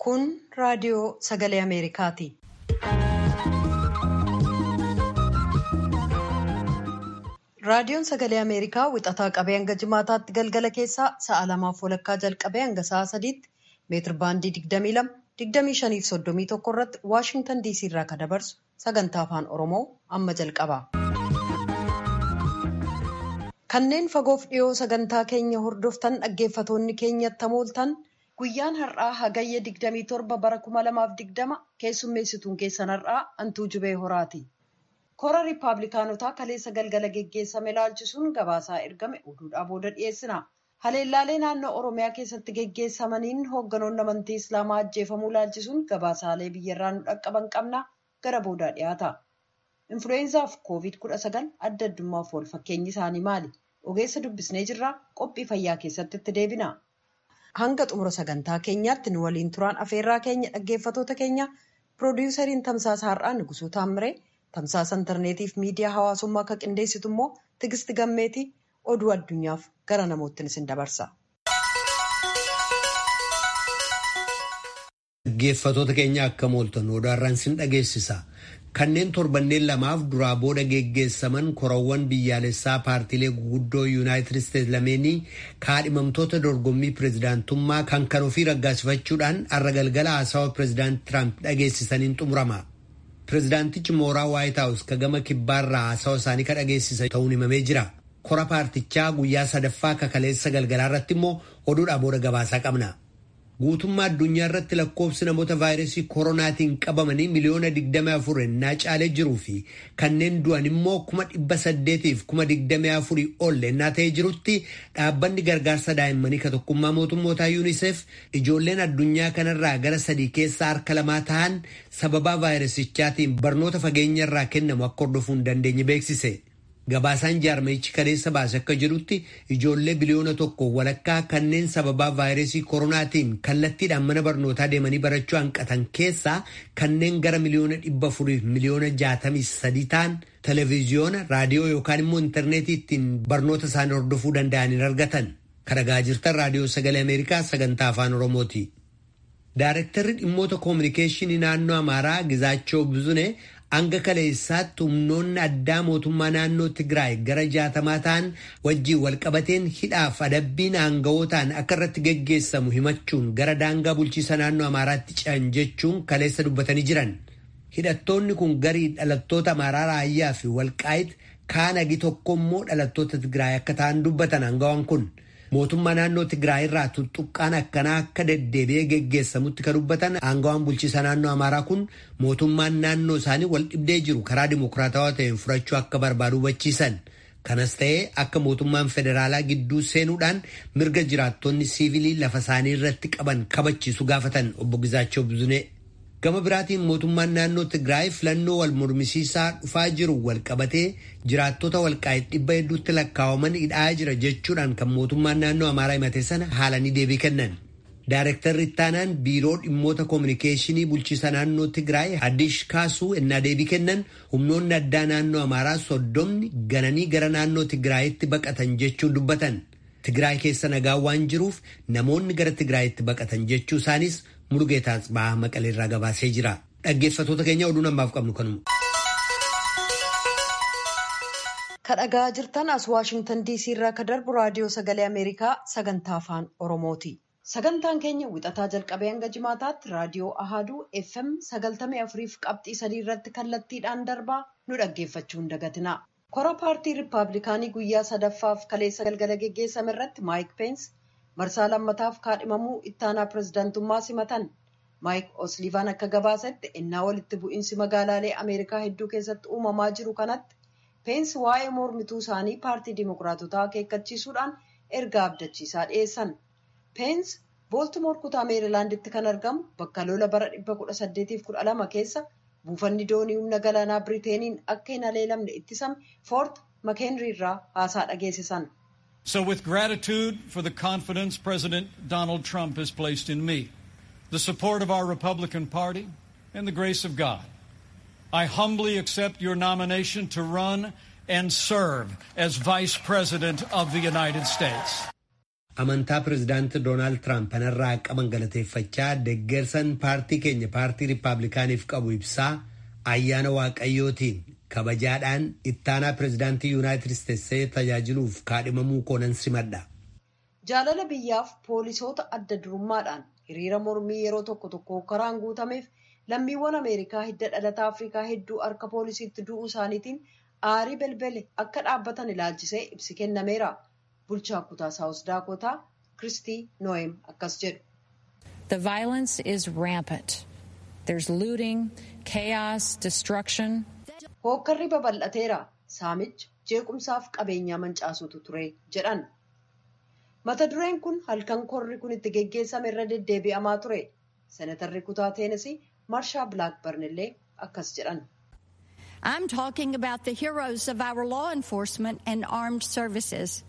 Kun raadiyoo sagalee Ameerikaati. Raadiyoon sagalee Ameerikaa wixataa qabee hanga jimaataatti galgala keessaa sa'a lamaaf walakkaa jalqabee hanga sa'a sadiitti meetir baandii 22, 25 fi 31 irratti Waashintan DC irraa kan dabarsu sagantaa afaan Oromoo amma jalqaba. Kanneen fagoof dhiyoo sagantaa keenya hordoftan dhaggeeffatoonni keenyatti hamooltan guyyaan har'aa hagayya 27 bara 2020 keessummeessituun keessan har'aa Antuu Jubee Horaati. Kora Riippaabilikaanotaa kaleessa galgala geggeessame ilaalchisuun gabaasaa ergame oduudhaa booda dhiyeessina. Haleellaalee naannoo Oromiyaa keessatti geggeessamaniin hoogganoonni amantii Islaamaa ajjeefamuu ilaalchisuun gabaasaalee biyyarraa nu dhaqqaban qabna gara boodaa dhiyaata. Influweenzaaf Koovid-19 adda addummaaf wal fakkeenyi isaanii maali? Ogeessa dubbisnee jirraa qophii fayyaa keessatti itti deebina. Hanga xumura sagantaa keenyaatti nu waliin turaan afeerraa keenya dhaggeeffatoota keenya piroodiwusariin tamsaasa har'aa Nugusuu Taammiree tamsaasa intarneetiif miidiyaa hawaasummaa akka qindeessitu immoo Tigisti Gammeetii oduu addunyaaf gara namoottin isin dabarsa. Dhaggeeffatoota keenya akka mooltan odaarraan sin dhageessisa. Kanneen torbanneen lamaaf duraa booda geggeessaman korawwan biyyaalessaa paartiilee guguddoo yuunaayitid isteetsi lameenii kaadhimamtoota dorgommii pireezidaantummaa kan kan ofii raggaasifachuudhaan har'a galgala haasawa pireezidaanti Tiraamp dhageessisaniin xumurama. Pireezidaantichi mooraa Waayit Haawus ka gama kibbaarraa haasawa isaanii ka dhageessisan ta'uun himamee jira. Kora paartichaa guyyaa sadaffaa kakaleessa galgalaa irratti immoo oduudhaa booda gabaasaa qabna. Guutummaa addunyaa irratti lakkoofsi namoota vaayirasii koronaatiin qabamanii miliyoona 24 ennaa caalee jiruu fi kanneen du'an immoo kuma dhibba saddeetiif kuma 24 ol ennaa ta'ee jirutti dhaabbanni gargaarsa daa'immanii ka tokkummaa mootummootaa yuuniseef ijoolleen addunyaa kanarraa gara sadii keessaa harka lamaa ta'an sababaa vaayirasichaatiin barnoota fageenya irraa kennamu akka hordofuu hin dandeenye beeksise. Gabaasaan jaarmayichi kaleessa baase akka jedhutti ijoollee biliyoona tokko walakkaa kanneen sababaa vaayirasii koronaatiin kallattiidhaan mana barnootaa deemanii barachuu hanqatan keessaa kanneen gara miliyoona dhibba afuriif miliyoona jaatamii sadii ta'an televiziyoona raadiyoo yookaan immoo intarneetii ittiin barnoota isaanii hordofuu danda'aniin argatan. Kadhagaa jirtan raadiyoo sagalee Ameerikaa sagantaa afaan Oromooti. Daarektarri dhimmoota koominikeeshinii naannoo Amaaraa Gizaachoo Bizunee hanga kaleessaatti humnoonni addaa mootummaa naannoo Tigraay gara jaatamaa ta'an wajjiin walqabateen hidhaaf adabbiin aanga'ootaan akka irratti geggeessamu himachuun gara daangaa bulchiisa naannoo Amaaraatti ce'an jechuun kaleessa dubbatanii jiran. Hidhattoonni kun garii dhalattoota Amaaraa raayyaa fi walqaayit kaan hagi tokko immoo dhalattoota Tigraay akka ta'an dubbatan aangawaan kun. Mootummaa naannoo Tigraay irraa tuttuqqaan akkanaa akka deddeebi'ee geggeessamutti kan dubbatan aangawaan bulchiisa naannoo Amaaraa kun mootummaan naannoo isaanii wal dhibdee jiru karaa dimokiraatawaa ta'een furachuu akka barbaadu hubachiisan. Kanas ta'ee akka mootummaan federaalaa gidduu seenuudhaan mirga jiraattonni siivilii lafa isaanii irratti qaban kabachiisu gaafatan obbo Gizaachoo Buzunee. Gama biraatiin mootummaan naannoo Tigraay filannoo wal mormisiisaa dhufaa jiru wal qabatee jiraattota walqaayit dhibba hedduutti lakkaa'aman hidhaa jira jechuudhaan kan mootummaan naannoo Amaaraa himate sana haalanii deebii kennan. Daarektarri ittaanaan biiroo dhimmoota koominikeeshinii bulchiisa naannoo Tigraay Hadish Kaasuu ennaa deebii kennan humnoonni addaa naannoo Amaaraa soddomni gananii gara naannoo Tigraayitti baqatan jechuun dubbatan. Tigraay keessa nagaa waan jiruuf namoonni gara Tigraayitti baqatan jechuu isaanis Mulugeetaa Bahaa Maqalee irraa gabaasee jira. Dhaggeeffatoota keenya oduu namaaf qabnu kanuma. Kadhagaa jirtan as Waashingtan DC irraa ka darbu raadiyoo sagalee Ameerikaa sagantaa afaan Oromooti. Sagantaan keenya wixataa jalqabee hanga jimaataatti raadiyoo Ahaduu FM sagaltamii afuriif qabxii sadii irratti kallattiidhaan darbaa nu dhaggeeffachuu hin dagatina. Kora paartii Riippaabilikaanii guyyaa sadaffaaf kaleessa galgala geggeessame irratti Maayik Peens marsaa lammataaf kaadhimamuu ittaanaa pireezidaantummaa simatan. Maayik Osliivaan akka gabaasetti ennaa walitti bu'iinsi magaalaalee Ameerikaa hedduu keessatti uumamaa jiru kanatti Peens waa'ee mormituu isaanii paartii Dimookiraatotaa akeekkachiisuudhaan ergaa abdachiisaa dhiyeessan. Peens Booltimoor kutaa Meerilaanditti kan argamu bakka lola bara 1812 keessa buufanni doonii humna galaanaa Biriteeniin akka hin haleelamne ittisame Foort Makeenrii irraa haasaa dhageessisan. So with gratitude for the confidence President Donald Trump has placed in me, the support of our Republican Party, and the grace of God, I humbly accept your nomination to run and serve as Vice President of the United States. amantaa pirezidaanti Doonaald Tiraamp kanarraa qaban galateeffachaa deggersan paartii keenya paartii Rippaabilikaaniif qabu ibsaa ayyaana waaqayyootiin kabajaadhaan ittaanaa pirezidaantii Yuunaayitid Isteetsee tajaajiluuf kaadhimamuu koonan simadha. Jaalala biyyaaf poolisoota adda durummaadhaan hiriira mormii yeroo tokko tokko karaan guutameef lammiiwwan Ameerikaa hidda dhalataa Afrikaa hedduu harka poolisiitti du'uu isaaniitiin aarii belbele akka dhaabbatan ilaalchisee ibsi kennameera. Bulchaa kutaa Saawus Daakotaa Kiristii Noo'em akkas jedhu. The violence is rampant. There's looting, chaos, destruction. Hookkarri babal'ateera. Saamicha jeequmsaaf qabeenyaa mancaasutu ture jedhan. Mata dureen kun halkan korri kun itti geggeessame irra deddeebi'amaa ture. Senatarri kutaa Teenisii Marshaa Bilaakbarn illee akkas jedhan. I'm talking about the heroes of our law enforcement and armed services.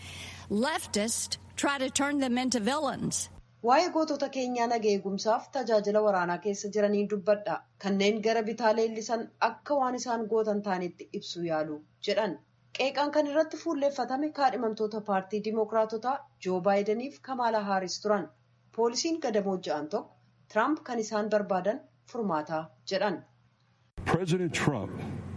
Leftists try to turn them into villains. Waa'ee gootota keenyaa naga eegumsaaf tajaajila waraanaa keessa jiranii dubbadha. Kanneen gara bitaa leellisan akka waan isaan gootan ta'anitti ibsu yaalu jedhan. Qeeqaan kan irratti fuulleeffatame kaadhimamtoota paartii Dimookiraatotaa Joo Baayidaniif Kamaala Haaris turan. Poolisiin gadamoo ja'an tokko Tiraamp kan isaan barbaadan furmaataa jedhan. President Trump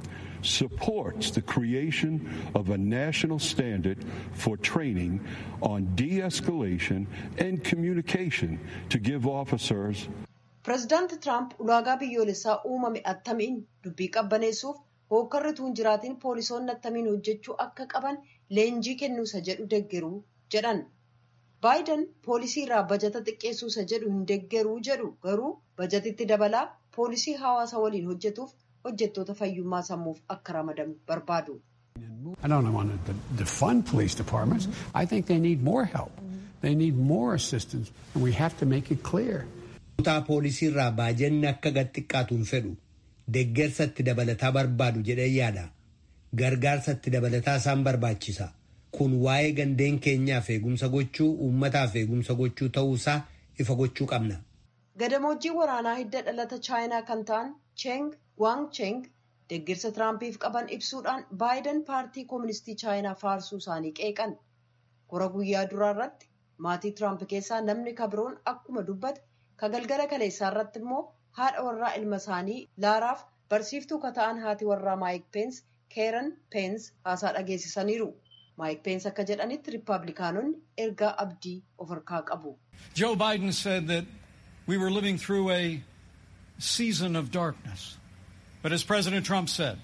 supports the creation of a national standard for training on de-escalation and communication to give officers Pireezidaanti Tiraamp ulaagaa biyyoolessaa uumame attamiin dubbii qabbaneessuuf hookkarri tuun jiraatiin poolisoonni attamiin hojjechuu akka qaban leenjii kennuusa jedhu deggeruu jedhan. Baayiden poolisii irraa bajata xiqqeessuusa jedhu hin deggeruu jedhu garuu bajatitti dabalaa poolisii hawaasa waliin hojjetuuf hojjettoota fayyummaa sammuuf akka ramadamu barbaadu. I don't want to defund police departments. I think they need more help. They need more assistance, and we have to make it clear. Kutaa poolisii irraa baajanni akka gad xiqqaatu hin fedhu. Deggersatti dabalataa barbaadu jedhee yaada. Gargaarsatti dabalataa isaan barbaachisa. Kun waa'ee gandeen keenyaaf eegumsa gochuu, uummataaf eegumsa gochuu ta'uusaa ifa gochuu qabna. Gadamoojjii waraanaa hidda dhalata chaayinaa kan ta'an Cheng Wang Cheng deeggarsa Tiraampiif qaban ibsuudhaan Baayiden paartii kooministii chaayinaa faarsuu isaanii qeeqan. Kora guyyaa duraa irratti maatii Tiraamp keessaa namni kabiroon akkuma dubbate ka galgala kaleessaa irratti immoo haadha warraa ilma isaanii Laaraaf barsiiftuu ka ta'an haati warraa Maayik Peens Keeran Peens haasaa dhageessisaniiru. Maayik Peens akka jedhanitti Rippaabilikaanonni ergaa abdii of harkaa qabu. Joe Biden said that we were living through a season of darkness. But as President Trump said,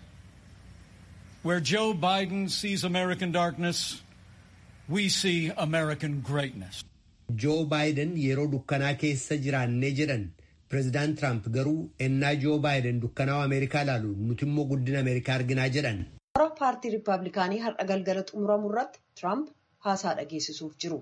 where Joe Biden sees American darkness, we see American greatness. Joo Baayiden yeroo dukkanaa keessa jiraannee jedhan pireezidaant Tiraamp garuu ennaa Joo Baayiden dukkanaa'u Ameerikaa ilaalu nuti immoo guddina Ameerikaa arginaa jedhan. Kora paartii Rippaabilikaanii har'a galgala xumuramu irratti Tiraamp haasaa dhageessisuuf jiru.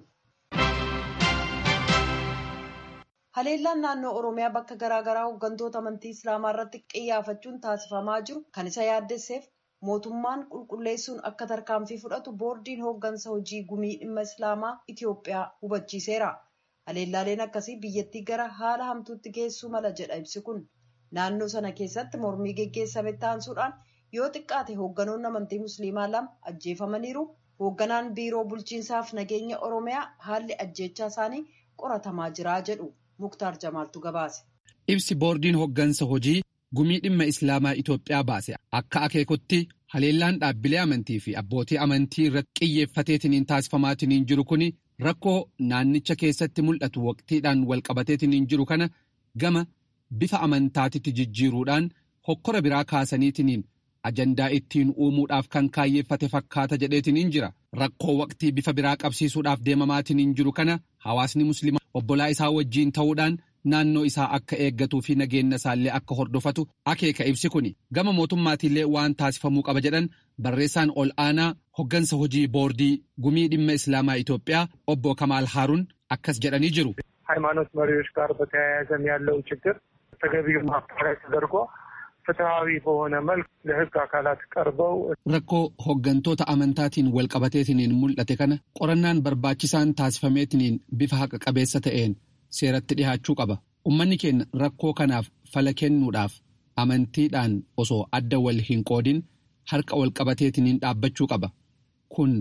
Haleellaan naannoo Oromiyaa bakka garaagaraa hooggantoota amantii Islaamaa irratti qiyyaafachuun taasifamaa jiru kan isa yaaddesseef mootummaan qulqulleessuun akka tarkaanfii fudhatu boordiin hooggansa hojii gumii dhimma Islaamaa Itiyoophiyaa hubachiiseera. Haleellaaleen akkasii biyyattii gara haala hamtuutti geessuu mala jedha ibsi kun. Naannoo sana keessatti mormii geggeessame taansuudhaan yoo xiqqaate hoogganoonni amantii Musliimaa lama ajjeefamaniiru. Hoogganaan biiroo bulchiinsaaf nageenya Oromiyaa haalli ajjeechaa isaanii qoratamaa jira jedhu. Muktaar Jamaaltu gabaase. Ibsi boordiin hooggansa hojii gumii dhimma Islaamaa Itoophiyaa baase akka akeekutti haleellaan dhaabbilee amantii fi abbootii amantii irratti xiyyeeffateetiniin taasifamaatiniin jiru kun rakkoo naannicha keessatti mul'atu waqtiidhaan walqabateetiniin jiru kana gama bifa amantaatitti jijjiiruudhaan hokkora biraa kaasaniitiniin ajandaa ittiin uumuudhaaf kan kaayyeeffate fakkaata jedheetiniin jira rakkoo waqtii bifa biraa qabsiisuudhaaf deemamaatiniin jiru kana hawaasni musliimaa obbolaa isaa wajjiin ta'uudhaan naannoo isaa akka eeggatuu fi nageenya isaallee akka hordofatu akeeka ibsi kun gama mootummaatiillee waan taasifamuu qaba jedhan barreessaan ol aanaa hoggansa hojii boordii gumii dhimma islaamaa Itoophiyaa obbo Kamaal Haaruun akkas jedhanii jiru. ሃይማኖት መሪዎች ጋር በተያያዘም ያለው ችግር ተገቢው ማጣሪያ ተደርጎ ፍትሐዊ በሆነ መልክ ለሕግ አካላት ቀርበው rakkoo hoggantoota amantaatiin walqabateetiniin mul'ate kana qorannaan barbaachisaan taasifameetiniin bifa haqa qabeessa ta'een seeratti dhihaachuu qaba ummanni keenya rakkoo kanaaf fala kennuudhaaf amantiidhaan osoo adda wal hin qoodin harka walqabateetiniin dhaabbachuu qaba kun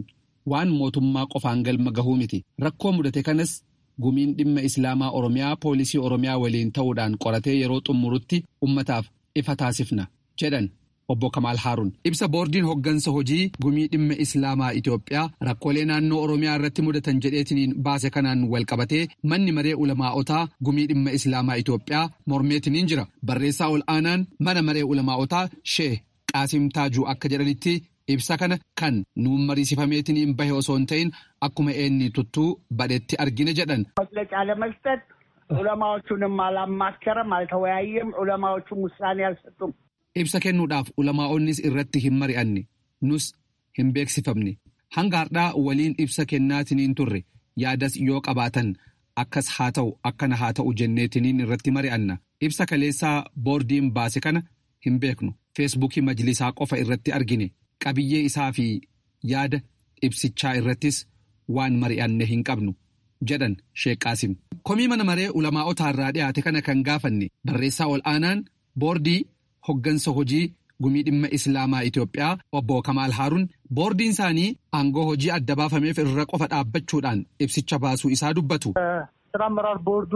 waan mootummaa qofaan galma gahuu miti rakkoo mudate kanas gumiin dhimma islaamaa oromiyaa poolisii oromiyaa waliin ta'uudhaan qoratee yeroo xumurutti ummataaf ifa taasifna jedhan obbo Kamaal Haaruun ibsa boordiin hoggansa hojii gumii dhimma islaamaa Itoophiyaa rakkoolee naannoo oromiyaa irratti mudatan jedheetiniin baase kanaan walqabatee manni maree ulamaa'otaa gumii dhimma islaamaa Itoophiyaa mormeetiniin jira barreessaa ol aanaan mana maree ulamaa'otaa shee qaasim taajuu akka jedhanitti ibsa kana kan nuun mariisifameetiniin bahe osoo hin ta'in akkuma eenni tuttuu badhetti argine jedhan. መግለጫ ለመስጠት ዑለማዎቹንም አላማከረም፣ አልተወያየም። ዑለማዎቹም ውሳኔ አልሰጡም። Ibsa kennuudhaaf ulamaa'onnis irratti hin mari'anne nus hin beeksifamne hanga har'aa waliin ibsa kennaatiniin turre yaadas yoo qabaatan akkas haa ta'u akkana haa ta'u jenneetiniin irratti mari'anna ibsa kaleessaa boordiin baase kana hin beeknu feesbuukii majlisaa qofa irratti argine qabiyyee isaa fi yaada ibsichaa irrattis waan mari'anne hin qabnu jedhan sheeqaasim. komii mana maree ulamaa'otaa irraa dhiyaate kana kan gaafanne barreessaa ol aanaan boordii. hoggansa hojii gumii dhimma islaamaa Itoophiyaa obbo Kamaal Haaruun boordiin isaanii aangoo hojii adda baafameef irra qofa dhaabbachuudhaan ibsicha baasuu isaa dubbatu. ስራ አመራር ቦርዱ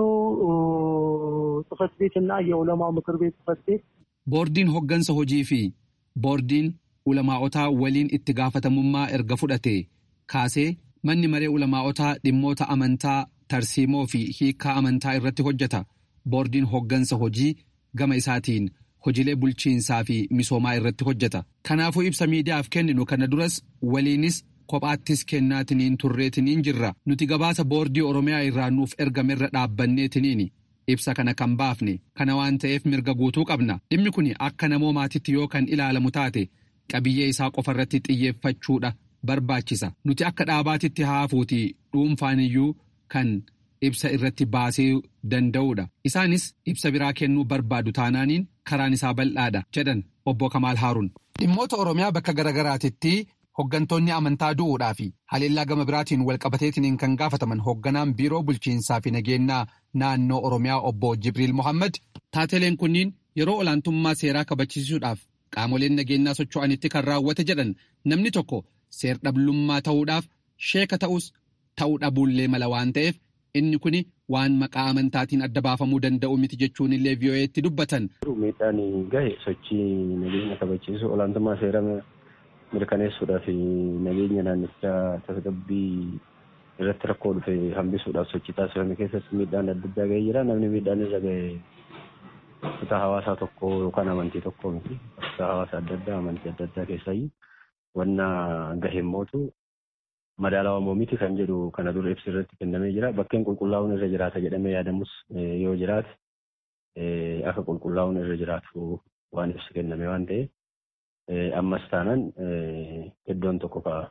ጽህፈት ቤት እና የዑለማው ምክር ቤት ጽህፈት ቤት Boordiin hoggansa hojii fi boordiin ulamaa'otaa waliin itti gaafatamummaa erga fudhate kaasee manni maree ulamaa'otaa dhimmoota amantaa tarsiimoo fi hiikaa amantaa irratti hojjeta. Boordiin hoggansa hojii gama isaatiin hojiilee bulchiinsaa fi misoomaa irratti hojjeta. Kanaafuu ibsa miidiyaaf kenninu kana duras waliinis kophaattis kennaatiniin turreetiniin jirra. Nuti gabaasa boordii Oromiyaa irraa nuuf ergamerra dhaabbanneetiniini. Ibsa kana kan baafne kana waan ta'eef mirga guutuu qabna. Dhimmi kun akka namoomaatitti yoo kan ilaalamu taate qabiyyee isaa qofa irratti xiyyeeffachuudha barbaachisa. Nuti akka dhaabaatitti haafuuti dhuunfaaniyyuu kan ibsa irratti baasee danda'uudha. Isaanis ibsa biraa kennuu barbaadu taanaaniin karaan isaa bal'aadha jedhan obbo Kamaal Haaruun. Dhimmoota Oromiyaa bakka garaagaraatitti hoggantoonni amantaa du'uudhaa fi haleellaa gama biraatiin walqabateetiin kan gaafataman hogganaan biiroo bulchiinsaa fi nageenyaa naannoo Oromiyaa obbo Jibriil Mohaammed taateleen kunniin yeroo olaantummaa seeraa kabachiisuudhaaf qaamoleen nageenyaa socho'anitti kan raawwate jedhan namni tokko seer-dhablummaa ta'uudhaaf sheeka ta'us ta'uu dhabuullee mala waan ta'eef. Inni kun waan maqaa amantaatiin adda baafamuu danda'u miti jechuun illee vii'oo'eetti dubbatan. Miidhaan gahe sochii nageenya kabachiisu olaantummaa seera mirkaneessuudhaaf nageenya naannichaa tasgabbii irratti rakkoo dhufe hambisuudhaaf sochii taasifame keessatti miidhaan adda addaa gahee jira. Namni miidhaan irra gahe kutaa hawaasaa tokko yookaan amantii tokko miti. Kutaa hawaasaa adda addaa amantii adda addaa keessaayyuu wanna gahee mootu madaalawaa miti kan jedhu kana dura ibsi irratti kennamee jira. Bakkeen qulqullaa'uun irra jiraata jedhamee yaadamus yoo jiraate akka qulqullaa'uun irra jiraatu waan ibsi kenname waan ta'eef ammas taanaan iddoon tokko ka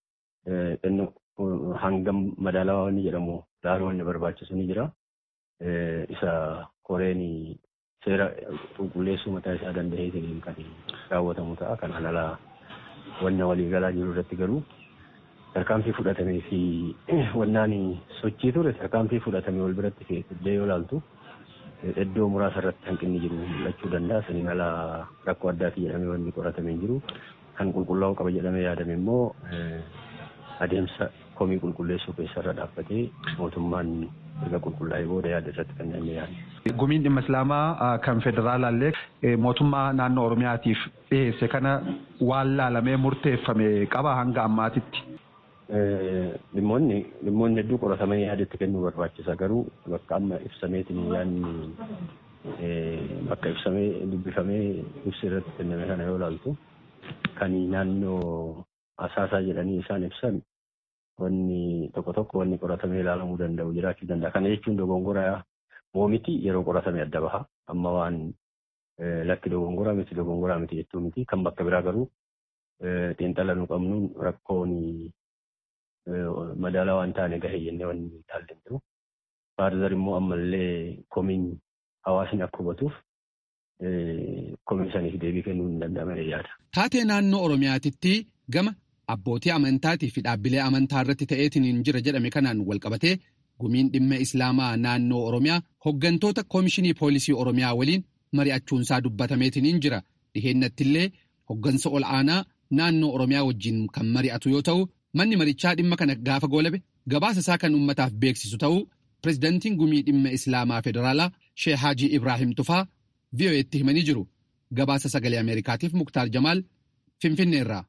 hangam madaalawaa inni jedhamu laaluu inni barbaachisu ni jira. Isa koreen seera qulqulleessuu mataa isaa danda'eetiin kan raawwatamu ta'a. Kanaan alaa wanna waliigalaa jiru irratti garuu tarkaanfii fudhatamee fi wannaan sochii ture tarkaanfii fudhatamee wal biratti illee yoo ilaaltu iddoo muraasa irratti hanqinni jiru mul'achuu danda'a. Saniin alaa rakkoo addaati jedhamee wanni qoratamee jiru kan qulqullaa'uu qaba jedhamee yaadame immoo adeemsa komii qulqulleessuu keessarra dhaabbatee mootummaan erga qulqullaa'ee booda yaada irratti kan inni yaadu. Gumiin dhimma Islaamaa kan federaalaallee mootummaa naannoo Oromiyaatiif dhiyeesse kana waan laalamee murteeffame qaba hanga ammaatitti. Dhimmoonni dhimmoonni hedduu qoratamanii yaada itti kennuu barbaachisa garuu bakka amma ibsameetiin yaadni bakka ibsamee dubbifamee ibsi irratti kenname kana yoo ilaaltu kan naannoo asaasaa jedhanii isaan ibsan wanni tokko tokko wanni qoratamee ilaalamuu danda'u jiraachuu danda'a. Kana jechuun dogongoraa moo miti yeroo qoratame adda baha. Amma waan lakki dogongoraa miti dogongoraa miti jechuu miti. Kan bakka biraa garuu xiinxala nu qabnuun rakkoon madaalaa waan taane gahee jennee wanni ilaallee jiru. Faarzar immoo ammallee komiin hawaasni akka hubatuuf komii saniif deebii kennuu hin danda'amne yaada. Taatee naannoo Oromiyaatitti gama abbootii amantaatii fi dhaabbilee amantaa irratti ta'eetiin jira jedhame kanaan walqabatee gumiin dhimma islaamaa naannoo Oromiyaa hoggantoota koomishinii poolisii Oromiyaa waliin mari'achuunsaa dubbatameetiin jira. Dhiheenyattillee hoggansa ol aanaa naannoo Oromiyaa wajjin kan mari'atu yoo ta'u manni marichaa dhimma kana gaafa goolabe gabaasa isaa kan uummataaf beeksisu ta'uu pirezidantiin gumii dhimma islaamaa federaalaa shee haajii ibraahim tufaa vi'oo'eetti himanii jiru gabaasa sagalee ameerikaatiif muktaar jamaal finfinneerraa.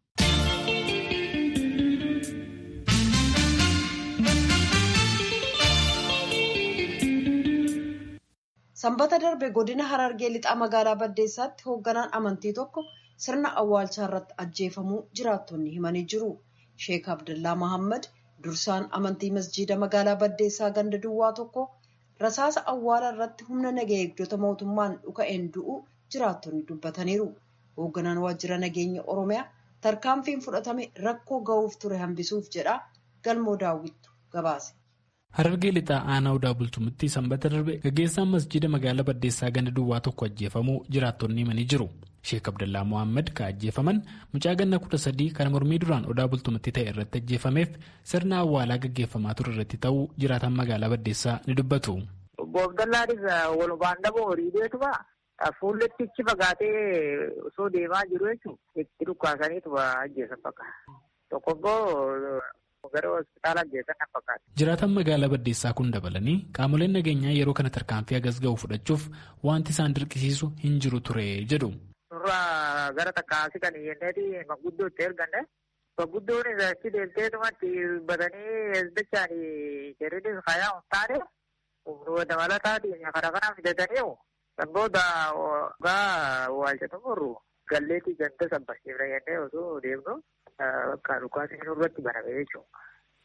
Sanbata darbe godina Harargee lixaa magaalaa Baddeessaatti hoogganaan amantii tokko sirna awwaalchaa irratti ajjeefamuu jiraattonni himanii jiru. Sheek Abdullaa Mahammad dursaan amantii masjiida magaalaa Baddeessaa ganda duwwaa tokko rasaasa awwaala irratti humna nagaa eegdota mootummaan dhuka'een du'u jiraattonni dubbataniiru. Hoogganaan waajjira nageenya Oromiyaa tarkaanfiin fudhatame rakkoo ga'uuf ture hambisuuf jedha galmoo daawwittu gabaase. Harargee lixaa aanaa odaa bultumitti sanbata darbe gaggeessaan masjiida magaalaa Baddeessaa ganda duwwaa tokko ajjeefamuu jiraattonni himanii jiru. Sheek Abdallaa Mohaammed ka ajjeefaman mucaa ganna kudha sadii kan mormii duraan odaa bultumitti ta'e irratti ajjeefameef sirna awwaalaa gaggeeffamaa ture irratti ta'uu jiraatan magaalaa Baddeessaa ni dubbatu. Obbo Abdallaanis walumaan dhaboo horii beekuma fuulletti ichi fagaatee osoo deemaa jiru jechuun itti dhukkaasaniitu ajjeesan fakkaata. Tokko immoo gara hospitaala ajjeesan na fakkaata. Jiraatan magaalaa Baddeessaa kun dabalanii qaamoleen nageenyaa yeroo kana tarkaanfii hagas ga'u fudhachuuf wanti isaan dirqisiisu hin jiru ture jedhu. Suuraa gara takkaasii kan jenneeti maguddoo itti erganne. Maguddoon achi deemteetumatti batanii hezbichaan jedhanii fayaa hin taane dabalataatiin kana kana fidatanii booda gaa waalchatu morru galleetii ganda sabbasiifna jennee osoo deemnu bakka dhukaasni nurratti baname jechuudha.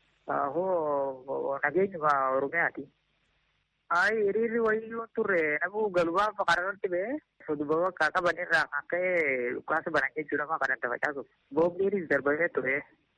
Hoo nageenyuma Oromiyaati. Ayi hiriirri wayyuu turre namuu galumaan fakkaatatti ba'ee fuduba bakka qabanirraa kan ka'e dhukaasa banan jechuudha maa kan adda facaasuuf. Boombiinis darbamee ture.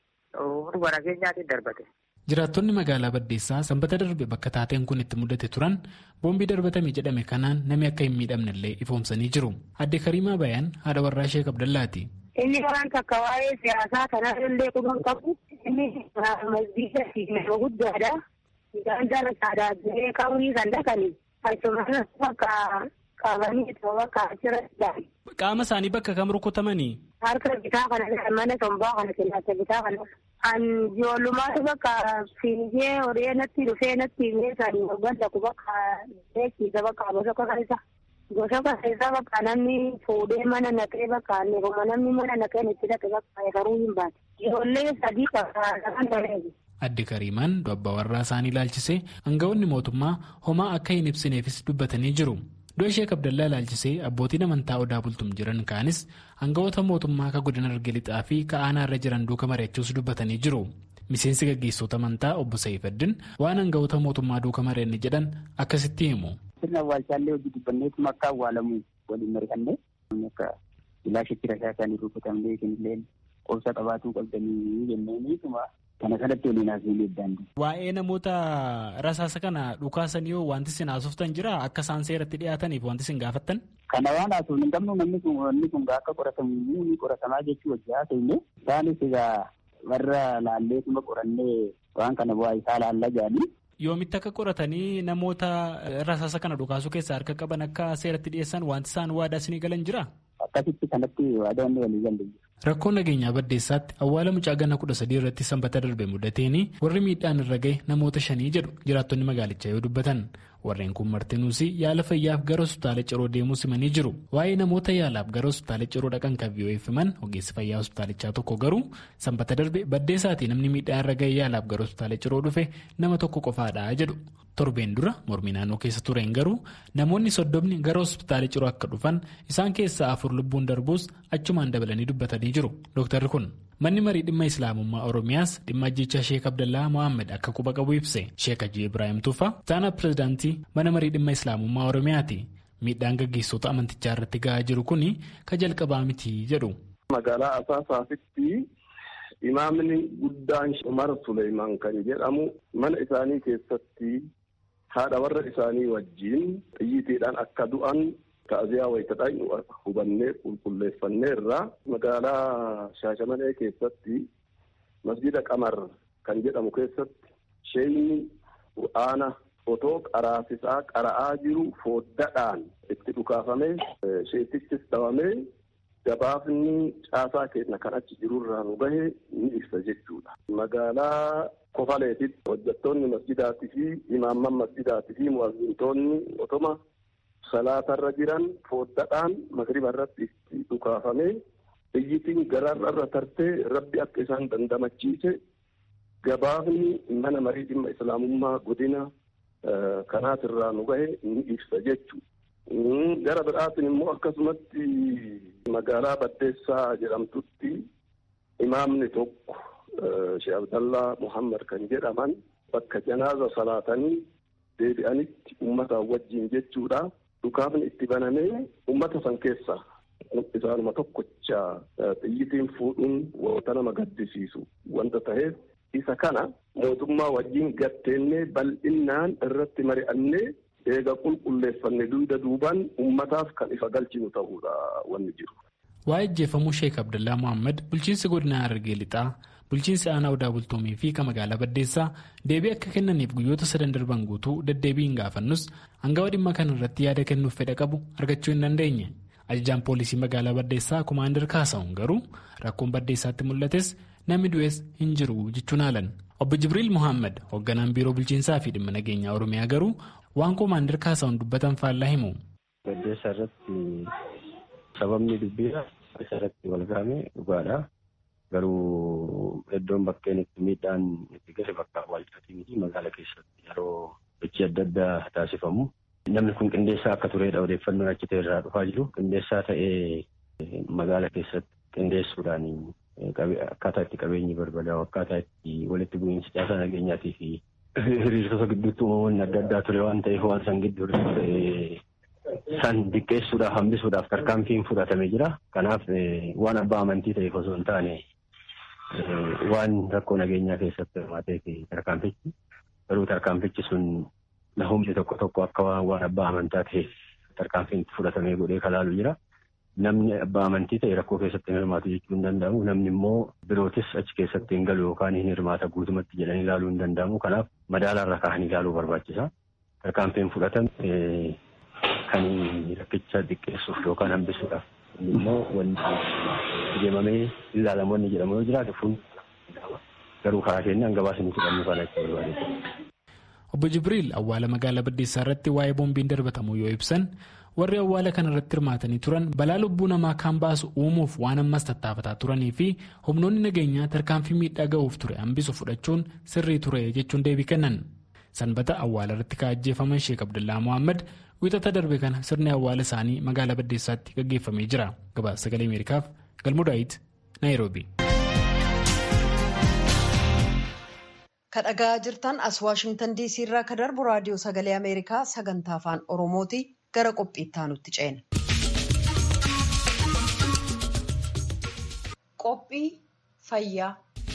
Hunduma nageenyaatiin darbate. Jiraattonni magaalaa Baddeessaa sanbata darbe bakka taateen kun itti mudate turan boombii darbatame jedhame kanaan namni akka hin miidhamnellee ifoomsanii jiru. Adde Kariimaa Bayaan haadha warraa Sheek Abdallaati. Inni waan takka waa'ee siyaasaa kanaa illee quban qabu. Inni masjiida fi nama guddaadha. Gandara saadaatilee qabrii kan dhaqani. Achuma bakka qabanii bakka achirratti Qaama isaanii bakka kam rukutamanii? Harka bitaa kana mana tombaa kana kellaata bitaa kana. An ijoollummaatu bakka fiigee horee natti dhufee natti himee kan ganda ku bakka beeksiisa bakka bosokka keessa. Bosokka keessa bakka namni fuudhee mana naqee bakka neekuma namni mana naqee itti dhaqe bakka eegaruu hin baate. Ijoollee sadii bakka kan bareedu. Adde Kariimaan abbaa warraa isaanii ilaalchisee aangawoonni mootummaa homaa akka hin ibsineefis dubbatanii jiru. Du'a Sheek Abdallaa ilaalchisee abbootiin amantaa odaa bultum jiran kaanis aangawoota mootummaa akka godina Harargee lixaa fi ka'aanaa irra jiran duuka mari'achuus dubbatanii jiru. Miseensi gaggeessitoota amantaa obbo Sa'ifaddin waan aangawoota mootummaa duuka mari'anne jedhan akkasitti himu. Sirna awwaalchaallee hojii dubbanneetuma akka awwaalamu waliin mari'annee akka ilaashitti rasaa isaanii rukutamnee isinillee qobsa qabaatuu qabdanii jenneeniituma kana sanatti waliin haasofnee daandii. Waa'ee namoota rasaasa kana dhukaasanii yoo wanti isin haasoftan jira akka isaan seeratti dhiyaataniif wanti isin gaafattan. Kana waan haasofnu hin qabnu namni kun wanni kun akka qoratamu ni qoratamaa jechuu hojii haasofne isaanis egaa warra laalleetuma qorannee waan kana bu'aa isaa laalla jedhanii. Yoomitti akka qoratanii namoota rasaasa kana dhukaasuu keessaa harka qaban akka seeratti dhiyeessan wanti isaan waadaa isinii galan jira? Akkasitti kanatti waadaa inni walii galle. Rakkoo nageenyaa baddeessaatti awwaala mucaa ganna kudha sadii irratti sanbata darbe mudateeni warri miidhaan irra gahe namoota shanii jedhu jiraattonni magaalichaa yoo dubbatan warreen kun martinuus yaala fayyaaf gara hospitaala ciroo deemuu simanii jiru waa'ee namoota yaalaaf gara hospitaala ciroo dhaqan kan vi'oo'effaman ogeessi fayyaa hospitaalichaa tokko garuu sanbata darbe baddeessaatii namni miidhaan irra gahe yaalaaf gara hospitaala ciroo dhufe nama tokko qofaadha jedhu. torbeen dura mormii naannoo keessa tureen garuu namoonni soddomni gara hospitaala ciroo akka dhufan isaan keessaa afur lubbuun darbuus achumaan dabalanii dubbatanii jiru dooktarri kun manni marii dhimma islaamummaa oromiyaas dhimma ajjechaa sheek abdallaa mohaammed akka quba qabu ibse sheek hajji ibraahim tuufa taana pirezidaantii mana marii dhimma islaamummaa oromiyaati miidhaan gaggeessota amantichaa irratti gahaa jiru kun ka jalqabaa miti jedhu. magaalaa asaasaasitti imaamni guddaan umar suleymaan kan jedhamu mana isaanii keessatti haadha warra isaanii wajjiin xiyyiitiidhaan akka du'an ta'aziyaa wayitadhaan hubannee qulqulleeffanneerra magaalaa shaashamanee keessatti masjida qamar kan jedhamu keessatti sheeyni qur'aana otoo qaraasisaa qara'aa jiru fooddaadhaan itti dhukaafamee sheetichis dhabamee gabaafni caasaa keenya kan achi jirurraa nu gahe ni ibsa jechuudha. Magaalaa Kofaleetitti hojjettoonni masjidaatii fi imaamman masjidaatii fi mu'azzintoonni otoma salaatarra jiran fooddaadhaan magriba irratti itti dhukaafamee xiyyitiin gararra tartee rabbi akka isaan dandamachiise gabaafni mana marii dhimma islaamummaa godina kanaatirraa nu gahe ni ibsa jechuudha. Gara biraatiin immoo akkasumatti magaalaa Baddeessaa jedhamtutti imaamni tokko Sheekh Abdallaa Muhammad kan jedhaman bakka janaaza salaatanii deebi'anitti uummata wajjin jechuudha. Dhukaafni itti banamee uummata san keessa isaanuma tokkocha xiyyitiin fuudhuun wanta nama gaddisiisu wanta ta'eef isa kana mootummaa wajjin gatteennee bal'innaan irratti mari'annee eega qulqulleeffanne duuda duubaan ummataaf kan ifa galchinu ta'uudha wanni jiru. Waa'ee ajjeefamuu Sheek Abdallaa Muhammad bulchiinsi godina Harargee Lixaa bulchiinsi aanaa odaa bultoomii fi kan magaalaa Baddeessaa deebii akka kennaniif guyyoota sadan darban guutuu deddeebiin gaafannus hangawa dhimma kana irratti yaada kennuuf fedha qabu argachuu hin dandeenye. Ajajaan poolisii magaalaa Baddeessaa Kumaandar Kaasa'uun garuu rakkoon Baddeessaatti mul'ates namni du'es hin jiru jechuun haalan. Obbo Jibriil Muhammad hoogganaan biiroo bulchiinsaa fi dhimma nageenyaa Oromiyaa garuu waan Kumaandar Kaasa'uun dubbatan faallaa himu. Baddeessaa irratti sababni dubbiidha. Isa irratti wal gahame dhugaadha. Garuu iddoon bakkeen itti miidhaan itti gahe bakka awwaalchaatii miti magaalaa keessatti yeroo hojii adda addaa taasifamu. Namni kun qindeessaa akka turedha odeeffannoon achi ta'e irraa dhufaa jiru. Qindeessaa ta'ee magaalaa keessatti qindeessuudhaan akkaataa itti qabeenyi barbadaa'u akkaataa itti walitti bu'iinsi caasaa nageenyaatii fi hiriirtota gidduutti uumamoonni adda addaa ture waan ta'eef waan san gidduu san diqqeessuudhaaf hambisuudhaaf tarkaanfiin fudhatamee jira. Kanaaf waan abbaa amantii ta'eef osoo hin taane waan rakkoo nageenyaa keessatti hirmaateef tarkaanfichi garuu tarkaanfichi sun humni tokko tokko akka waan abbaa amantaa ta'eef tarkaanfiin fudhatamee godhee kalaalu jira. Namni abbaa amantii ta'e rakkoo keessatti hin hirmaatu jechuu hin danda'amu. Namni immoo birootis achi keessatti hin galu yookaan hin hirmaata guutumatti jedhanii ilaaluu hin danda'amu. Kanaaf madaalarra kaa'anii ilaaluu barbaachisa. Tarkaanfiin fudhatame kan rakkicha xiqqeessuuf yookaan hambisuudhaaf immoo wanti deemamee ilaalamu wanni jedhamu yoo jiraate kun garuu karaa keenyaan gabaasni fudhannu kan akka barbaade. Obbo Jibriil awwaala magaalaa Baddeessaa irratti waa'ee boombiin darbatamuu yoo ibsan warri awwaala kana irratti hirmaatanii turan balaa lubbuu namaa kan baasu uumuuf waan ammas tattaafataa turanii fi humnoonni nageenyaa tarkaanfii miidhaa ga'uuf ture hambisu fudhachuun sirrii ture jechuun deebii kennan. Sanbata awwaala irratti kaa'ajjeefaman Sheek Abdullaa Mohaammed wixata darbe kana sirni awwaala isaanii magaalaa Baddeessaatti gaggeeffamee jira. Gabaasa sagalee Ameerikaaf Galmuu Daawit Naayiroobi. kadhagaa jirtan as waashingtan diisii irraa ka darbu raadiyoo sagalee ameerikaa sagantaa afaan oromooti gara qophiittaa nutti ceena. qophii fayyaa.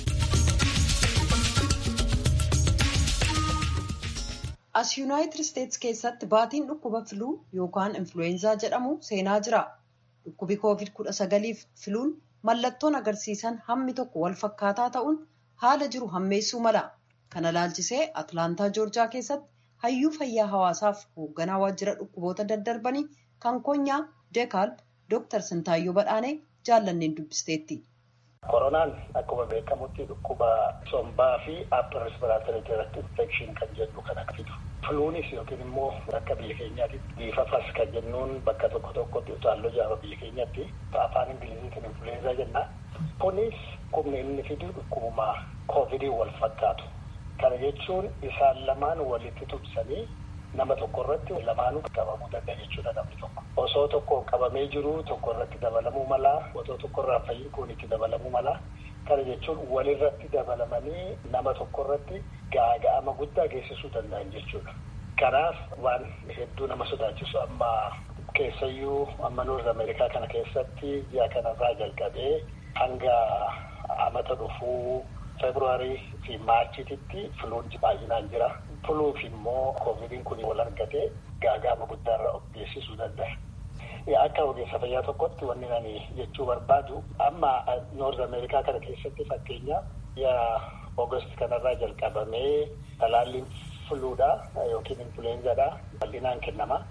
as yuunaayitid isteetsi keessatti baatiin dhukkuba filuu yookaan influweenzaa jedhamu seenaa jira dhukkubi koovid kudha sagaliif filuun mallattoon agarsiisan hammi tokko wal fakkaataa ta'uun haala jiru hammeessuu mala. kana laalchisee atlaantaa joorjaa keessatti hayyuu fayyaa hawaasaaf hoogganaa waajjira dhukkuboota daddarbanii kan konyaa deekaal dooktar sintaayyoo badhaanee jaallanneen dubbisteetti. koronaan akkuma beekamutti dhukkuba sombaa fi upper respiratory tract infection kan jedhu kan fidu filuunis yookiin immoo akka biyya keenyaatti biifafas kan jennuun bakka tokko tokkotti utaalloo jaaba biyya keenyatti afaan ingiliziitiin influenza jenna kunis humni inni fidu dhukkubuma koovidii wal fakkaatu. Kana jechuun isaan lamaan walitti tumsanii nama tokko irratti lamaanuu qabamuu danda'a jechuudha namni tokko. Osoo tokko qabamee jiru tokko irratti dabalamuu mala, osoo tokko irraa fayyiin kun itti dabalamuu mala. Kana jechuun walirratti dabalamanii nama tokko irratti gaaga'ama guddaa geessisuu danda'an jechuudha. Kanaaf waan hedduu nama sodaachisu amma keessayyuu amma Noorz Ameerikaa kana keessatti ji'a kanarraa jalqabee hanga amata dhufuu Feebruwaarii fi Maarchiitti filuun baay'inaan jira. Filuuf immoo koovidiin kun wal argate gaaga'ama guddaarra of geessisuu danda'a. Akka ogeessa fayyaa tokkotti wanni ani jechuu barbaadu amma Noorz Ameerikaa kana keessatti fakkeenya ji'a Oogast kanarraa jalqabamee talaalliin filuudha yookiin influenzaadha bal'inaan kennama.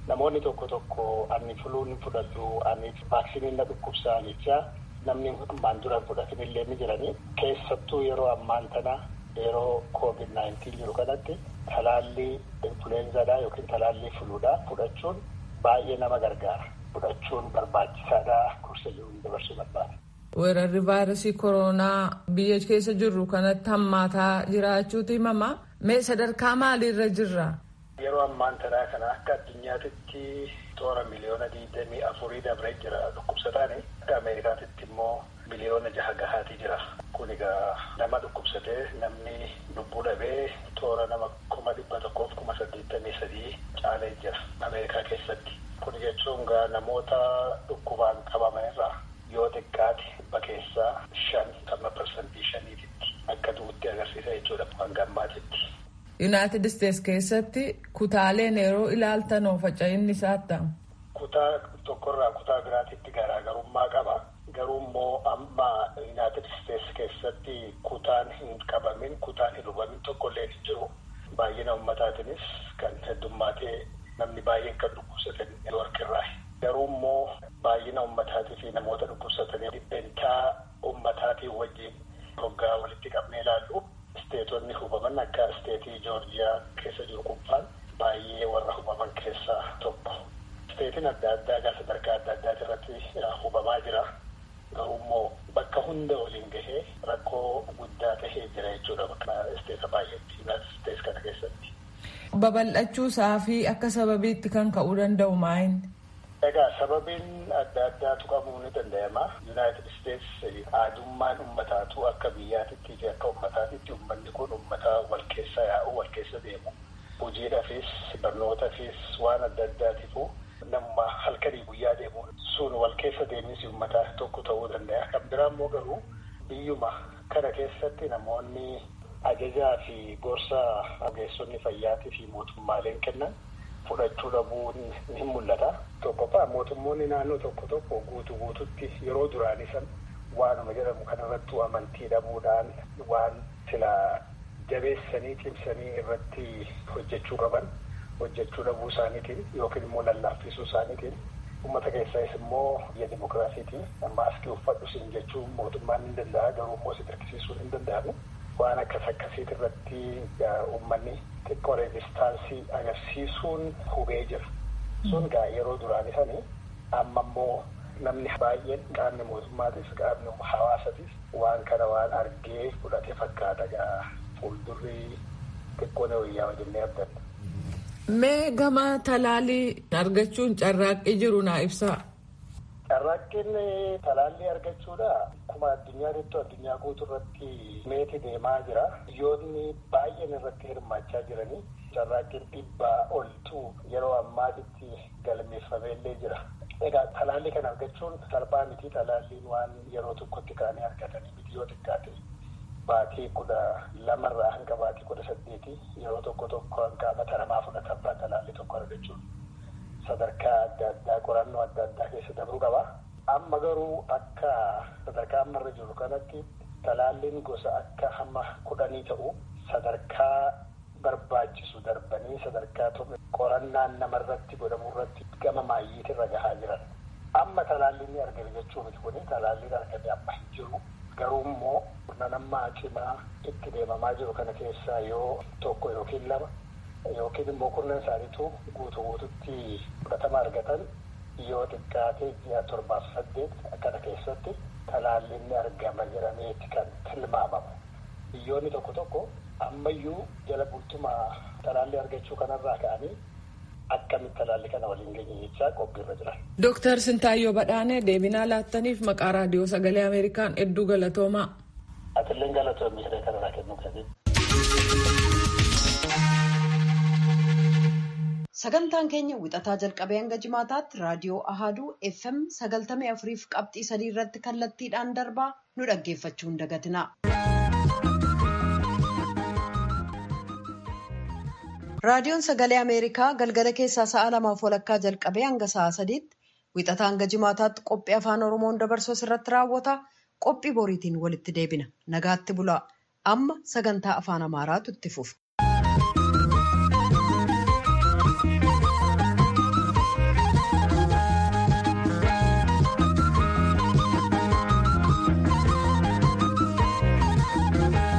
namoonni tokko tokko ani fuluun fudhadhu ani vaaksiniin na dhukkubsaa jechaa namni ammaan dura fudhatanillee ni jiranii keessattuu yeroo ammaan tana yeroo koovid naayintiin jiru kanatti talaallii influenzaadhaa yookiin talaallii fuluudhaa fudhachuun baay'ee nama gargaara fudhachuun barbaachisaadhaa gorsa jiruun dabarsuu barbaada. Weerarri vaayirasii koronaa biyya keessa jirru kanatti hammaataa jiraachuutu himama. Mee sadarkaa maaliirra jirra? Yeroo ammaan tanaa kana akka addunyaatitti toora miliyoona digdamii afurii dabree jira dhukkubsataani. Akka Ameerikaatitti immoo miliyoona jaha gahaatii jira. Kun egaa nama dhukkubsatee namni lubbuu dhabee toora nama kuma dhibba tokkoof kuma saddeettamii sadii caalee jira Ameerikaa keessatti. Kun jechuun egaa namoota dhukkubaan qabaman irraa yoo xiqqaate dhibba keessaa shan amma parsantii shaniititti akka du'utti agarsiisa jechuudha hanga ammaatitti. Yuunaayitid Isteets keessatti kutaaleen yeroo ilaaltan faca'inni isaa attam. Kutaa tokkorraa kutaa biraatitti garaagarummaa qaba. Garuu immoo amma Yuunaayitid Isteets keessatti kutaan hin qabamin kutaan hin hubamin tokkollee hin jiru. Baay'ina uummataatiinis kan heddummaatee namni baay'een kan dhukkubsatan warqirraa. Garuu immoo baay'ina uummataatii fi namoota dhukkubsatanii dhibbentaa uummataatii wajjin hoggaa walitti qabnee ilaallu isteetonni hubaman akka isteetii joorjiyaa keessa jiru qunfaan baay'ee warra hubaman keessaa tokko. Isteetiin adda addaa gaa sadarkaa adda addaati irratti hubamaa jira. Garuu immoo bakka hunda waliin gahee rakkoo guddaa tahee jira jechuudha bakka isteeta baay'eetti Yuunaayitid Isteets kana keessatti. Babal'achuu isaa fi akka sababiitti kan ka'uu danda'u maayin? Egaa sababiin adda addaatu qabuu ni danda'ama. Yuunaayitid Isteets aadummaan uummataatu akka biyyaatitti fi akka uummataatitti uummanni kun uummata wal keessa yaa'u wal keessa deemu. Hojiidhaafis barnootaafis waan adda addaatiifu nama halkanii guyyaa deemu sun wal keessa deemisi uummataa tokko ta'uu danda'a. Kan biraa immoo garuu biyyuma kana keessatti namoonni ajajaa fi gorsa ogeessonni fayyaatii fi mootummaaleen kennan fudhachuu dhabuun ni mul'ata. Tokkoffaa mootummoonni naannoo tokko tokko guutuu guututti yeroo duraanii san waanuma jedhamu kanarrattuu amantii dhabuudhaan waan sila jabeessanii cimsanii irratti hojjechuu qaban hojjechuu dhabuu isaaniitiin yookiin immoo lallaaffisuu isaaniitiin uummata keessaas immoo biyya dimokiraasiitiin maaskii uffadhu siin jechuun mootummaan ni danda'a garuu immoo si dirqisiisuun hin danda'amu. Waan akkas akkasiit irratti uummanni xiqqoo reezistaansii agarsiisuun hubee jira. Sun gaa yeroo duraanii sanii amma immoo namni baay'een qaamni mootummaatis qaamni hawaasatis waan kana waan argee fudhate fakkaata gaa fuuldurri xiqqoo na wayyaa jennee abdanna. Mee gama talaalii argachuun carraaqqii jiru naa ibsaa. Carraaqqiin talaallii argachuudha. Akkuma addunyaatti addunyaa guutuu irratti meeti deemaa jira. Biyyoonni baay'een irratti hirmaachaa jiranii carraaqqiin dhibbaa oltu yeroo ammaatitti galmeeffameellee jira. Egaa talaallii kana argachuun salphaa miti talaalliin waan yeroo tokkotti kaanii argatanii miti yoo xiqqaate baatii kudha lamarraa hanga baatii kudha saddeeti yeroo tokko tokko hanga mata namaa fudhatamaa talaallii tokko argachuun. sadarkaa adda addaa qorannoo adda addaa keessa dabruu qaba. Amma garuu akka sadarkaa ammarra jiru kanatti talaalliin gosa akka hamma kudhanii ta'u sadarkaa barbaachisu darbanii sadarkaa qorannaan namarratti godhamu irratti gama maayyiitirra gahaa jiran. Amma talaalliin ni argame jechuu miti kuni talaalliin argame amma hin jiru. Garuu immoo nama cimaa itti deemamaa jiru kana keessaa yoo tokko yookiin lama yookiin immoo kurnan isaaniitu guutuu guututti fudhatama argatan yoo xiqqaate ji'a torbaaf saddeet akkana keessatti talaalliin ni argama jedhameeti kan tilmaamamu. Biyyoonni tokko tokko ammayyuu jala bultuma talaallii argachuu kanarraa ka'anii akkamitti talaallii kana waliin geenye jechaa qophiirra jiran. Dooktar Sintaayyoo Badhaanee deebinaa laattaniif maqaa raadiyoo sagalee Ameerikaan hedduu galatoomaa. Atilleen galatoomii jedhee kanarraa kennuu qabdi. Sagantaan keenya wixataa jalqabee hanga jimaataatti raadiyoo Ahaduu FM sagaltamii afuriif qabxii sadii irratti kallattiidhaan darbaa nu dhaggeeffachuu hin dagatina. Raadiyoon sagalee Ameerikaa galgala keessaa sa'a lamaaf walakkaa jalqabee hanga sa'a sadiitti wixataa hanga jimaataatti qophii afaan Oromoon dabarsu irratti raawwata. Qophii boriitiin walitti deebina. Nagaatti bulaa. Amma sagantaa afaan Amaaraatu itti fufa.